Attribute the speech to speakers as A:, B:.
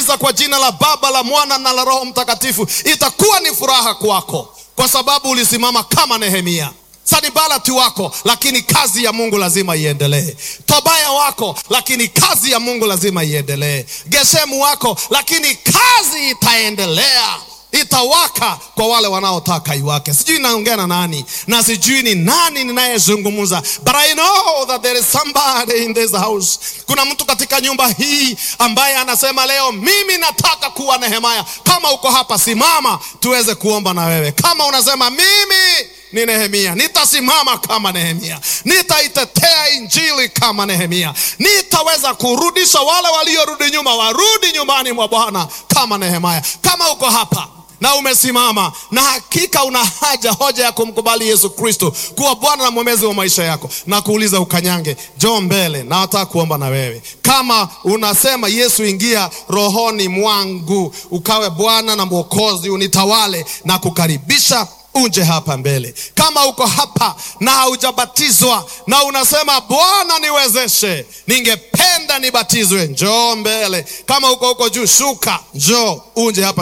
A: Ninabatiza kwa jina la Baba, la Mwana na la Roho Mtakatifu. Itakuwa ni furaha kwako kwa sababu ulisimama kama Nehemia. Sanibalati wako, lakini kazi ya Mungu lazima iendelee. Tobaya wako, lakini kazi ya Mungu lazima iendelee. Geshemu wako, lakini kazi itaendelea, itawaka kwa wale wanaotaka iwake. Sijui naongea na nani na sijui ni nani ninayezungumza, but I know that there is somebody in this house. Kuna mtu katika nyumba hii ambaye anasema leo, mimi nataka kuwa Nehemia. Kama uko hapa, simama tuweze kuomba na wewe. Kama unasema mimi ni Nehemia, nitasimama kama Nehemia, nitaitetea injili kama Nehemia, nitaweza kurudisha wale waliorudi nyuma warudi nyumbani mwa Bwana kama Nehemia. Kama uko hapa na umesimama na hakika una haja hoja ya kumkubali Yesu Kristo kuwa Bwana na mwombezi wa maisha yako, na kuuliza ukanyange, njoo mbele, na nataka kuomba na wewe. Kama unasema Yesu, ingia rohoni mwangu, ukawe Bwana na Mwokozi, unitawale na kukaribisha uje hapa mbele. Kama uko hapa na haujabatizwa na unasema Bwana, niwezeshe, ningependa nibatizwe, njoo mbele. Kama uko huko juu, shuka, njoo uje hapa.